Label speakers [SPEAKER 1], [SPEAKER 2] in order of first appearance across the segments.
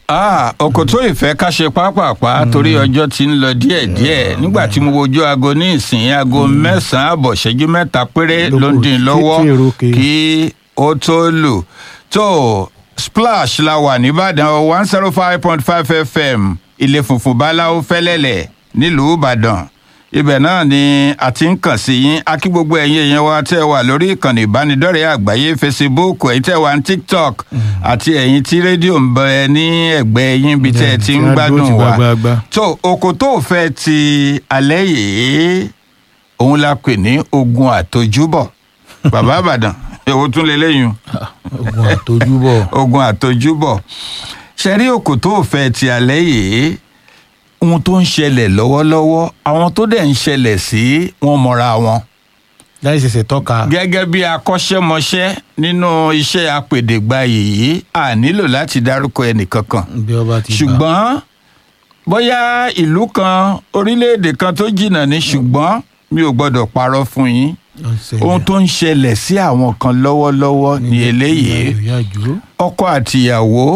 [SPEAKER 1] Ah, ọkọ̀ tó ìfẹ́ ká ṣe pápápá torí ọjọ́ ti ń lọ díẹ̀díẹ̀ nígbà tí mo wojú aago ní ìsìn aago mẹ́sàn-án àbọ̀ ṣẹ́jú mẹ́ta péré ló ń dín lọ́wọ́
[SPEAKER 2] tí èrò ke.
[SPEAKER 1] kí ó tó lù tó splash la wà nìbàdàn one zero five point five fm ilé funfun báláwo fẹ́lẹ́lẹ̀ nílùú ìbàdàn ibẹ̀ náà ni a ti ń kàn sí yín a kí gbogbo ẹ̀yin èèyàn wa tẹ́ ẹ wà lórí ìkànnì ìbánidọ́rẹ̀ẹ́ àgbáyé facebook ẹ̀yin tẹ́ ẹ wà ní tiktok àti ẹ̀yin tí rédíò ń bẹ ní ẹ̀gbẹ́ yín bí tẹ́ ẹ ti ń
[SPEAKER 2] Tí a dúró
[SPEAKER 1] gbádùn
[SPEAKER 2] ti
[SPEAKER 1] wa
[SPEAKER 2] gbagba.
[SPEAKER 1] tó oko tó fẹ́ ti alẹ́ yìí òun la pè ní ogun àtojúbọ̀ bàbá àbàdàn èwo tún lè léyìn
[SPEAKER 2] ogun àtojúbọ̀
[SPEAKER 1] ogun àtojúbọ̀ ṣẹ̀rí oko tó fẹ́ ti alẹ́ yìí ohun tó ń ṣẹlẹ̀ lọ́wọ́lọ́wọ́ àwọn tó dẹ̀ ń ṣẹlẹ̀ sí wọn mọ́ra wọn
[SPEAKER 2] láì ṣẹ̀ṣẹ̀ tọ́ka
[SPEAKER 1] gẹ́gẹ́ bí akọ́ṣẹ́mọṣẹ́ nínú iṣẹ́ apèdègbà yìí a nílò láti dárúkọ ẹnìkankan
[SPEAKER 2] bí ọba ti gbà.
[SPEAKER 1] ṣùgbọ́n bóyá ìlú kan orílẹ̀-èdè kan tó jìnnà ní ṣùgbọ́n mi ò gbọ́dọ̀ parọ́ fún yín
[SPEAKER 2] Ó ń ṣẹlẹ̀.
[SPEAKER 1] ohun tó ń ṣẹlẹ̀ sí àwọn kan lọ́wọ́lọ́wọ́ ní eléyìí
[SPEAKER 2] ìyá ìjó
[SPEAKER 1] ọkọ àtìyàwó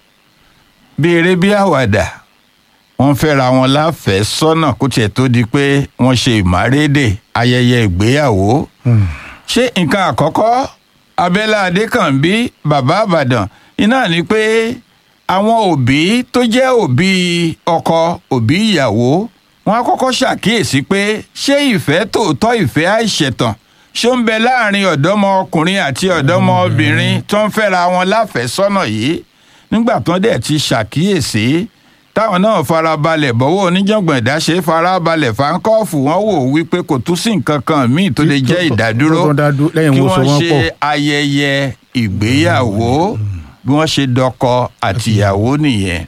[SPEAKER 1] bí eré bí àwàdà wọ́n fẹ́ra wọn láfẹ̀ẹ́ sọ́nà kó tiẹ̀ tó di pé wọ́n ṣe ìmárédè ayẹyẹ ìgbéyàwó ṣé nǹkan àkọ́kọ́ abẹ́lá adékànbí bàbá àbàdàn iná ni pé àwọn òbí tó jẹ́ òbí ọkọ òbí ìyàwó wọn á kọ́kọ́ ṣàkíyèsí pé ṣé ìfẹ́ tòótọ́ ìfẹ́ àìṣẹ̀tàn ṣó ń bẹ láàrin ọ̀dọ́mọkùnrin àti ọ̀dọ́mọbìnrin tó ń fẹ́ra wọn láfẹ̀ẹ́sọ́nà yìí nígbà tó dẹ̀ ti ṣàkíyèsí táwọn náà farabalẹ̀ bọ́wọ́ oníjàngbọ̀n ìdáṣe farabalẹ̀ fáńkọ́ọ̀fù wọn wò wípé kò tún sí nǹkan kan míì tó lè jẹ́ ìdádúró
[SPEAKER 2] tó dá dúró lẹ́yìn
[SPEAKER 1] kí
[SPEAKER 2] wọn so
[SPEAKER 1] wọ́n
[SPEAKER 2] wọ́n
[SPEAKER 1] ṣe
[SPEAKER 2] pọ̀.
[SPEAKER 1] ayẹyẹ ìgbéyàwó bí wọ́n ṣe dọkọ àtìyàwó nìyẹn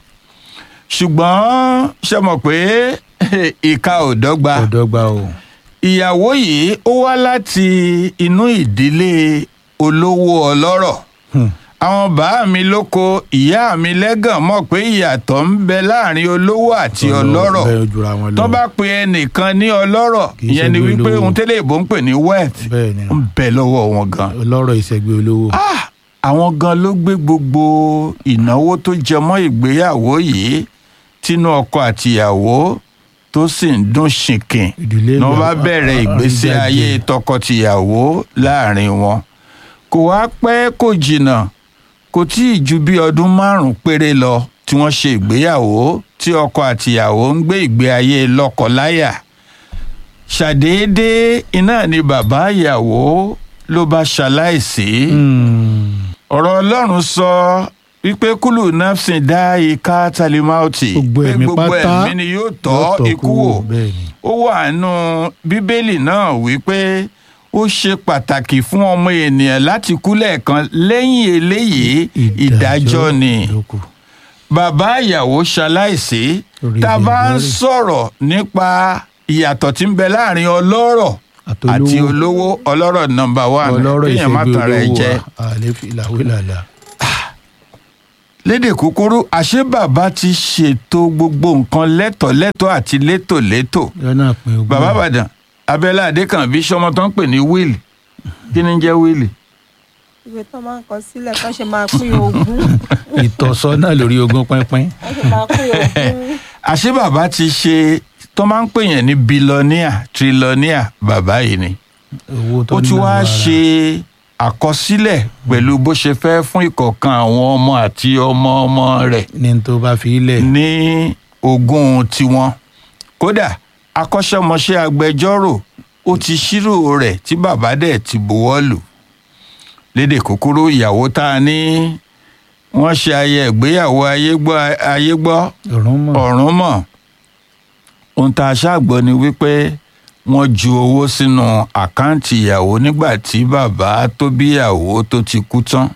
[SPEAKER 1] ṣùgbọ́n ṣe mọ̀ pé ìka ò dọ́gba
[SPEAKER 2] ọ̀dọ́gba o
[SPEAKER 1] ìyàwó yìí ó wá láti inú ìdílé olówó ọlọ́rọ̀
[SPEAKER 2] Hmm.
[SPEAKER 1] àwọn bàá mi lóko ìyá mi lẹ́gàn mọ̀ pé ìyàtọ̀ ń bẹ láàrin olówó àti ọlọ́rọ̀
[SPEAKER 2] bẹ́ẹ̀ jura wọn lọ
[SPEAKER 1] tó bá pe ẹnìkan ní ọlọ́rọ̀
[SPEAKER 2] Kì í
[SPEAKER 1] ìyẹn ni
[SPEAKER 2] ṣe
[SPEAKER 1] wípé
[SPEAKER 2] olówó.
[SPEAKER 1] ohun tẹ́lẹ̀ ìbò ń pè ní wealth
[SPEAKER 2] bẹ́ẹ̀ ni
[SPEAKER 1] ń bẹ lọ́wọ́ wọn gan.
[SPEAKER 2] ọlọ́rọ̀ ìṣẹ́gbẹ́ olówó
[SPEAKER 1] Ah, àwọn gan ló gbé gbogbo ìnáwó tó jẹmọ́ ìgbéyàwó yìí tínú ọkọ àtìyàwó tó sì ń dún ṣìnkìn
[SPEAKER 2] ìdílé
[SPEAKER 1] ní wọ́n bá
[SPEAKER 2] ìgbà-
[SPEAKER 1] bẹ̀rẹ̀ ìgbésí
[SPEAKER 2] àríjáde.
[SPEAKER 1] ayé tọkọtìyàwó láàrin wọn kò wá pẹ́ kò jìnnà kò tí ì ju bí ọdún márùn-ún péré lọ tí wọ́n ṣe ìgbéyàwó tí ọkọ àtìyàwó ń gbé ìgbé ayé lọ́kọláya ṣàdédé iná ni bàbá ìyàwó ló bá ṣaláìsí
[SPEAKER 2] Hmm.
[SPEAKER 1] ọ̀rọ̀ ọlọ́run sọ wípé kúlù nafsin dá ika talimauti
[SPEAKER 2] Gbogbo
[SPEAKER 1] pé
[SPEAKER 2] ẹ̀mí
[SPEAKER 1] gbogbo
[SPEAKER 2] pátá
[SPEAKER 1] ẹ̀mí ni yóò
[SPEAKER 2] yóò
[SPEAKER 1] tọ́
[SPEAKER 2] tọ́
[SPEAKER 1] ikú
[SPEAKER 2] kú
[SPEAKER 1] wò
[SPEAKER 2] wò, bẹ́ẹ̀ ni.
[SPEAKER 1] ó wà nù bíbélì náà wípé ó ṣe pàtàkì fún ọmọ ènìyàn láti kú lẹ́ẹ̀kan lẹ́yìn eléyìí ìdájọ́ ni
[SPEAKER 2] ló kù.
[SPEAKER 1] bàbá ìyàwó ṣaláìsí
[SPEAKER 2] Orí
[SPEAKER 1] tá a
[SPEAKER 2] ibi
[SPEAKER 1] bá ń
[SPEAKER 2] ìgbọ́rẹ̀.
[SPEAKER 1] sọ̀rọ̀ nípa ìyàtọ̀ tí ń bẹ láàrin ọlọ́rọ̀
[SPEAKER 2] Àtolówó.
[SPEAKER 1] àti olówó ọlọ́rọ̀ nọmba one
[SPEAKER 2] ọlọ́rọ̀
[SPEAKER 1] kéèyàn má
[SPEAKER 2] ìṣẹ́gbẹ́
[SPEAKER 1] tàn rẹ̀
[SPEAKER 2] olówó
[SPEAKER 1] jẹ.
[SPEAKER 2] wa àlẹ́ ìlàwé làlà
[SPEAKER 1] lédè kúkúrú àṣé bàbá ti ṣètò gbogbo nǹkan lẹ́tọ̀lẹ́tọ̀ àti létòlétò
[SPEAKER 2] lọ́nà pin ogún
[SPEAKER 1] bàbá àbàdàn abẹ́lé adékànbí sọmọ tó ń pè ní wíìlì kí ni ń jẹ́ wíìlì.
[SPEAKER 3] ìwé tó máa ń kọ sílẹ̀ kán ṣe máa pín ogún
[SPEAKER 2] ìtọ́sọ́nà lórí ogún pínpín
[SPEAKER 3] kán ṣe máa pín ogún
[SPEAKER 1] àṣé bàbá ti ṣe tó máa ń pè yẹn ní bílọ́níà trílọ́níà bàbá yìí ni
[SPEAKER 2] owó tó
[SPEAKER 1] ó ti
[SPEAKER 2] ná
[SPEAKER 1] wá
[SPEAKER 2] lára.
[SPEAKER 1] ṣe àkọsílẹ̀ pẹ̀lú bó ṣe fẹ́ fún ìkọ̀ọ̀kan àwọn ọmọ àti ọmọ ọmọ rẹ̀
[SPEAKER 2] ní n tó bá fi ilẹ̀
[SPEAKER 1] ní ogún tiwọn kódà akọ́ṣẹ́mọṣẹ́ agbẹjọ́rò ó ti ṣírò rẹ̀ tí bàbá dẹ̀ ti buwọ́ lù lédè kúkúrú ìyàwó tá a ní wọ́n ṣe ayẹ ìgbéyàwó ayégbọ́ ayégbọ́
[SPEAKER 2] ọ̀run mọ̀
[SPEAKER 1] ọ̀run mọ̀ ohun tá a ṣàgbọ́ ni wípé wọ́n ju owó sínú àkáǹtì ìyàwó nígbà tí bàbá tó bí ìyàwó tó ti kú tán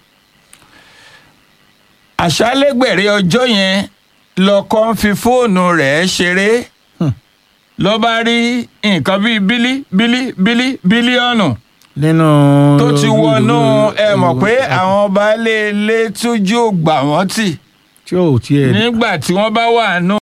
[SPEAKER 1] àṣálẹ́gbẹ̀rẹ́ ọjọ́ yẹn lọ́kọ ń fi fóònù rẹ̀ ṣeré ló bá rí nǹkan bíi bílí bílí bílí bílíọ̀nù
[SPEAKER 2] nínú
[SPEAKER 1] tó ti wọnú ẹ mọ̀ pé àwọn baálé ilé tójú ò gbà wọ́n tì
[SPEAKER 2] tí ò tiẹ̀
[SPEAKER 1] nígbà tí wọ́n bá wà nù